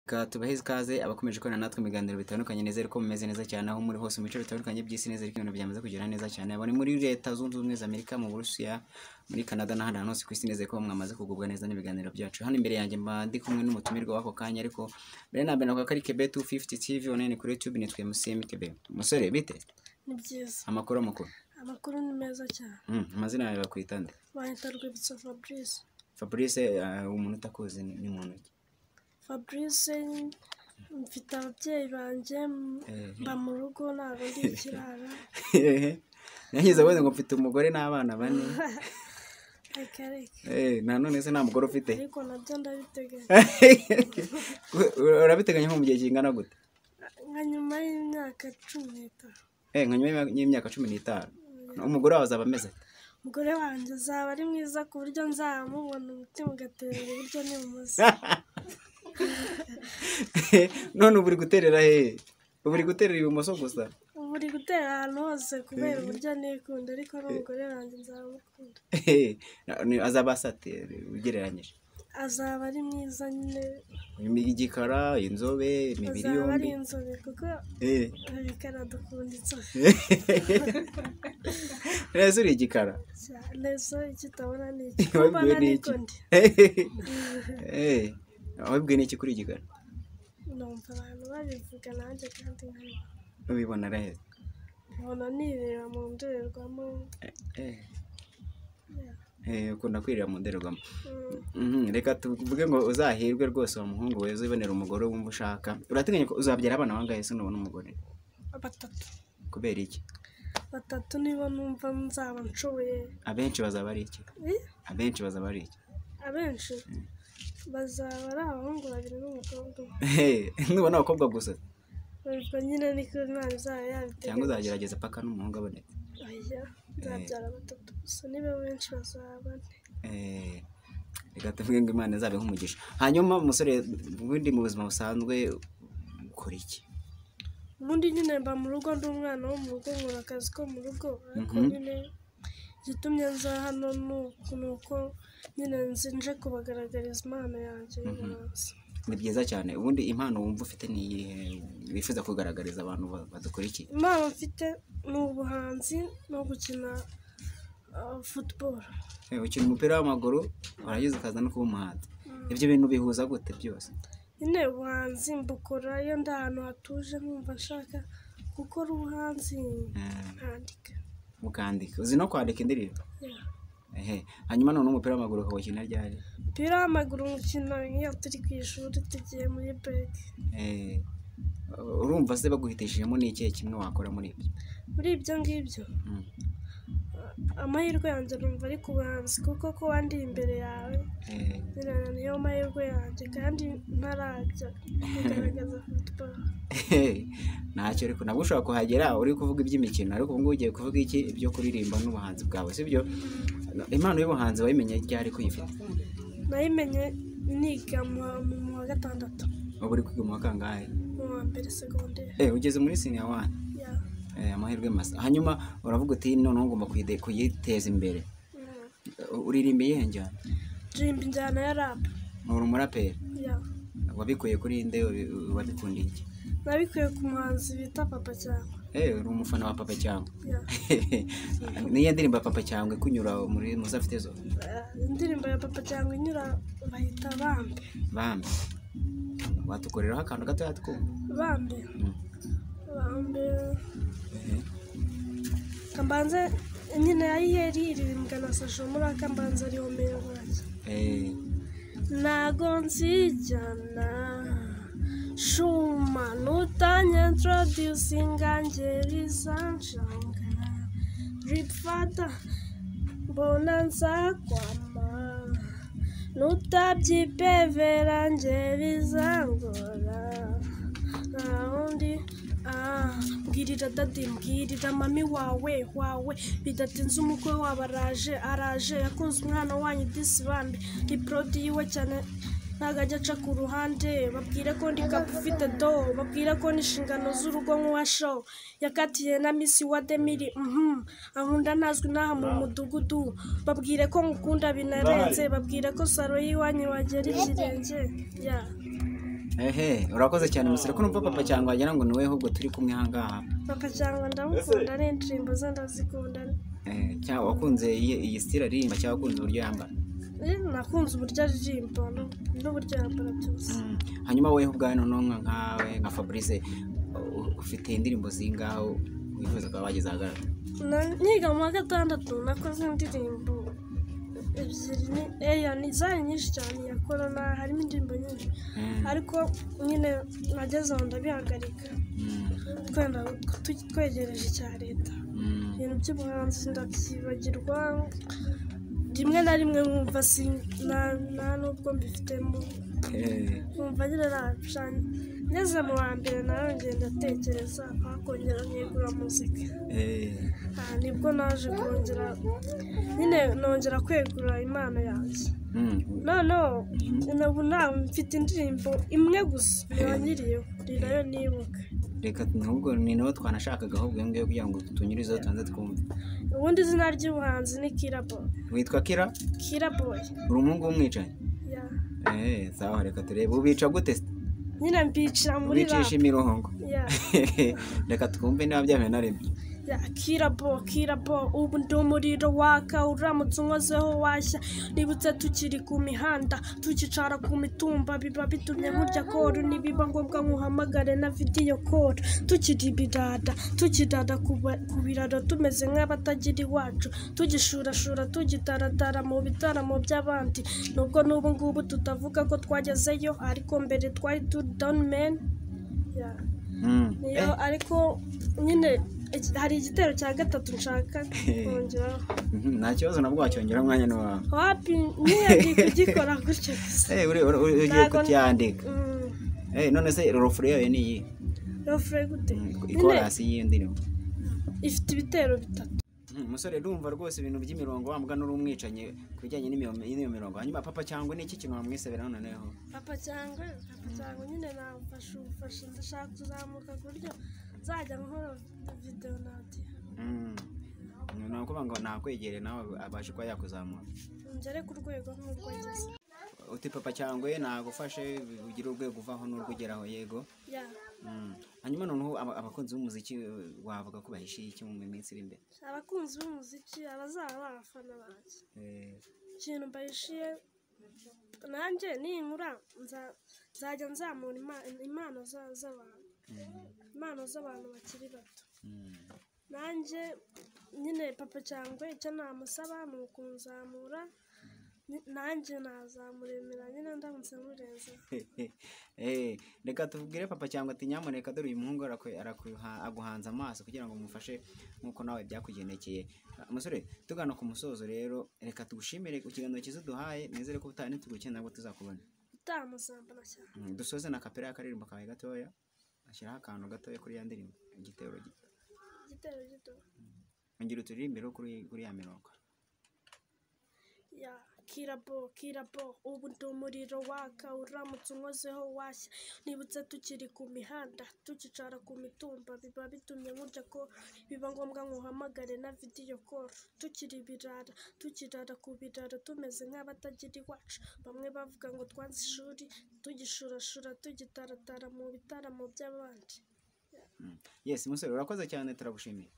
Reka tubahe ikaze abakomeje gukorana natwe mu biganiro bitandukanye nizere ko mumeze neza cyane aho muri hose mu bice bitandukanye by'isi neza ko ibintu byamaze kugenda neza cyane abari muri leta zunze ubumwe za Amerika mu Burusiya muri Canada n'ahandi hantu hose ku isi nizere ko mwamaze kugubwa neza n'ibiganiro byacu hano imbere yanjye mba ndi kumwe n'umutumirwa w'ako kanya ariko mbere na mbere navuga ko ari Kebe 250 TV online kuri YouTube nitwe MCM Kebe umusore bite ni byiza amakuru amakuru amakuru ni meza cyane Mm, amazina yawe bakwita nde bahita rwibutso fabrice Fabrice uh, umuntu utakuzi ni ni muntu ki fabrice mfite ababyeyi banjye m- Eh. mba mu rugo ntabwo ndi ikirara Nyanyiza wowe ngo mfite umugore n'abana bane reka reka eh na none se nta mugore ufite ariko nabyo ndabiteganya urabiteganya nko mu gihe kingana gute nka nyuma y'imyaka cumi n'itanu Eh, nka nyuma y'imyaka cumi n'itanu umugore wawe azaba ameze ate? umugore wanjye azaba ari mwiza ku buryo nzamubona umutima ugatera iburyo n'ibumoso none ubu uri guterera hehe ubu uri guterera ibumoso gusa ubu uri gutera ahantu hose kubera uburyo nikunda ariko n'umugore wanjye nzamukunda Ni- azaba asa ate ugereranyije azaba ari mwiza nyine igikara inzobe imibiri azaba ari yombi inzobe kuko Eh. bikara dukunda inzobe neza uri igikara cyane zo ikitabona ni iki kuba wabibwiwe n'iki n'ikundi Eh, wabibwiwe n'iki kuri igikara numva abantu babivuga nanjye kandi nkabibona. ubibona rero nkabona nireba mu ndorerwamo Eh, eh, ukunda kwirira mu ndorerwamo Mhm, reka tuvuge ngo uzahirwe rwose wa muhungu we uzibonera umugore wumva ushaka urateganya ko uzabyara abana bangahe se nubona umugore batatu kubera iki batatu nibo numva nzaba nshoboye abenshi bazaba ari iki Eh, abenshi bazaba ari iki abenshi bazaba ari abahungu babiri n'umukobwa umwe Hey, nubona abakobwa gusa ubwo nyine niko imana izaba cyangwa yabiteganya uzagerageza paka n'umuhungu aboneka oya nzabyara batatu gusa nibo benshi bazaba bane Eh, reka tuvuge ngo imana izabeho umugisha hanyuma umusore ubundi mu buzima busanzwe ukora iki ubundi nyine mba mu rugo ndi umwana wo mu rugo nkora akazi ko mu rugo ariko nyine igitumye nza hano ni uku- ni uko nyine nzi nje kubagaragariza impano yanjye y'ubuhanzi ni byiza cyane ubundi impano wumva ufite ni iyihe wifuza kugaragariza abantu ba- badukurikiye impano mfite ni ubuhanzi no gukina uh, football Eh, ukina umupira w'amaguru warangiza ukaza no kuba umuhanzi ibyo bintu bihuza gute byose nyine ubuhanzi mbukora iyo ndi ahantu hatuje nkumva nshaka gukora ubuhanzi Eh, nkandika ukandika uzi no kwandika indirimbo Yeah. ehe hanyuma none umupira w'amaguru ukawukina ryari umupira w'amaguru nkina iyo turi ku ishuri tugiye muri breki Eh, urumva se baguhitishijemo n'ikihe kimwe wakora muri ibyo muri ibyo ngibyo Mm. amahirwe yanjye numva ari ku buhanzi kuko kuba ndi imbere yawe Eh, nyine niyo mahirwe yanjye kandi ntarajya kugaragaza football ntacyo ariko nabwo ushobora kuhagera uri kuvuga iby'imikino ariko ubu ngubu ugiye kuvuga iki ibyo kuririmba n'ubuhanzi bwawe sibyo impano y'ubuhanzi wayimenye ryari ko uyifite nayimenye niga mu wa- mu wa gatandatu uba uri kwiga mu wa kangahe mu wa mbere segonderi Eh, ugeze muri siniya wani ya Eh, amahirwe masa hanyuma uravuga uti noneho ngomba kuyide- kuyiteza imbere Mm. uririmba iyihe njyana ndirimba injyana ya rap uri umuraperi ya wabikuye kuri nde wabi- wabikundiye iki nabikuye ku muhanzi bita papa cyane Eh, uri umufana wa papa cyangwa ya niyo ndirimbo ya papa cyangwa ikunyura muri muzafite zo Eh, indirimbo ya papa cyangwa inyura bahita bambe bambi watukoreraho akantu gatoya twumva bambe bambe kambanze nyine yayiyeri iririmbwa na sasho muri akambanza ariho meya wanjye Eh, ntago nzijyana shuma nutanye introducinga ngeri zanjanga ripfata mbona nzakwama nutabyipevera ngeri zangora ntawundi ah, mbwirira dadi mbwirira mami wawe wawe bidatinze umukwe wabo araje araje yakunze umwana wanyu disibande ni porodi yiwe cyane ntabwo ajya aca ku ruhande babwire ko ndi kapu ufite do babwire ko n'inshingano z'urugo nk'uwa show yakatiye na misi wa demiri mhm ankunda ntazwi n'aha mu mudugudu babwire ko ngukunda binarenze babwire ko saro y'iwanyu wagera ikirenge ya ehe urakoze cyane musore ko numva papa cyangwa wagira ngo ni wowe ahubwo turi kumwe ahangaha papa cyangwa ndamukunda n'indirimbo ze ndazikunda Eh, cyangwa wakunze iyi iyi sitira aririmba cyangwa wakunze uburyo yambara Eh, nakunze uburyo aririmba no- n'uburyo yambara byose Mm. hanyuma wowe ubwawe noneho nka- nkawe nka fabrice u- ufite indirimbo zingaho wifuza kuba wageze ahagaragara Na- niga mu wa gatandatu nakoze indirimbo ebyiri ni eya ni zari nyinshi cyane iya korona harimo indirimbo nyinshi Mm, ariko nyine nageze aho ndabihagarika mm, twenda tu- twegereje icya leta mm. ibintu by'ubuhanzi ndabyibagirwa rimwe na rimwe nkumva sin- na- nta n'ubwo mbifitemo Eh, nkumva nyine nabishanya ngeze mu wa mbere narongeye ndatekereza hakongera nkegura muzika eh, aha nibwo naje kongera nyine nongera kwegura impano yanjye mm. noneho ubu nawe mfite indirimbo imwe gusa niba nyiriyeho ni nayo nibuka reka ahubwo ni nawe twanashakaga ahubwo iyo ngiyo kugira ngo tunyurizeho tubanze twumve ubundi izina ry'ubuhanzi ni kirabo witwa kira kiraboye uri umuhungu w'umwicanyi Eh, sawa reka turebe ubica gute se? nyine mbicira muri ubicisha imirongo ya reka twumve niba byahuye na rimwe ya kirabo kirabo ubu ndi umuriro waka uramutse unkozeho washya nibutse tukiri ku mihanda tukicara ku mitumba biba bitumye nkurya koru nibiba ngombwa nkuhamagare na vidiyo koru tukiri ibirada tukidada ku ba- ku biraro tumeze nk'abatagira iwacu tugishurashura tugitaratara mu bitaramo by'abandi nubwo n'ubu ngubu tutavuga ko twagezeyo ariko mbere twari turi doni meni Mm. niyo ariko nyine iki- hari igitero cya gatatu nshaka kongeraho Mhm, nta kibazo nabwo wacyongera umwanya n'uwawe wapi nyine ndi kugikora gutyo gusa Eh, uri- uri- uri- ugiye Ntago- kucyandika Mm, Eh, none se rofure yayo ni iyi rofure gute nyine ikorasi y'iyo ndirimbo ifite ibitero bitatu Mm, musore ndumva rwose ibintu by'imirongo wa mugana uri umwicanyi ku bijyanye n'imiyo- n'iyo mirongo hanyuma papa cyangwa ni iki kintu wamwisabira noneho papa cyangwa papa cyangwa nyine namfasha ubufasha ndashaka kuzamuka ku buryo nzajya nkora videwo nadiyo Mm. ni ukuvuga ngo nakwegere nawe abashe kuba yakuzamura ngere ku rwego nk'urwo ngeze uti papa cyangwa ye nagufashe ugire urwego uvaho n'urwo ugeraho yego ya Mm. hanyuma noneho aba- abakunzi b'umuziki eh, wavuga ko bahishiye iki mu minsi iri imbere abakunzi b'umuziki abazaba ari abafana banjye Eh, ikintu mbahishiye nanjye ninkura nza- nzajya nzamura ima- impano za- z'abantu mm, impano z'abantu bakiri bato mm. nanjye nyine papa cyangwa icyo namusaba ni ukunzamura ni- nanjye nazamuremera nyine ndamutse murenze Eh, reka tubwire papa cyangwa ati nyamuneka dore uyu muhungu arakwe- arakuha- aguhanze amaso kugira ngo umufashe nk'uko nawe byakugendekeye Ah, musore tugana ku musozo rero reka tugushimire ku kiganiro cyiza uduhaye nizere ko ubutaha nitugukenera ngo tuzakubona utamuzambana cyane Mm, dusoze na kapera y'akaririmbo kawe gatoya ashyiraho akantu gatoya kuri ya ndirimbo igitero gito igitero gito ngira uturirimbiro kuri kuri ya mirongo ya kirabo kirabo ubu ndi umuriro waka uramutse unkozeho washya nibutse tukiri ku mihanda tukicara ku mitumba biba bitumye nkurya ko biba ngombwa nguhamagare na vidiyo koru tukiri ibirara tukirara ku biraro tumeze nk'abatagira iwacu bamwe bavuga ngo twanze ishuri tugishurashura tugitaratara mu bitaramo by'abandi yesi musore urakoze cyane turagushimiye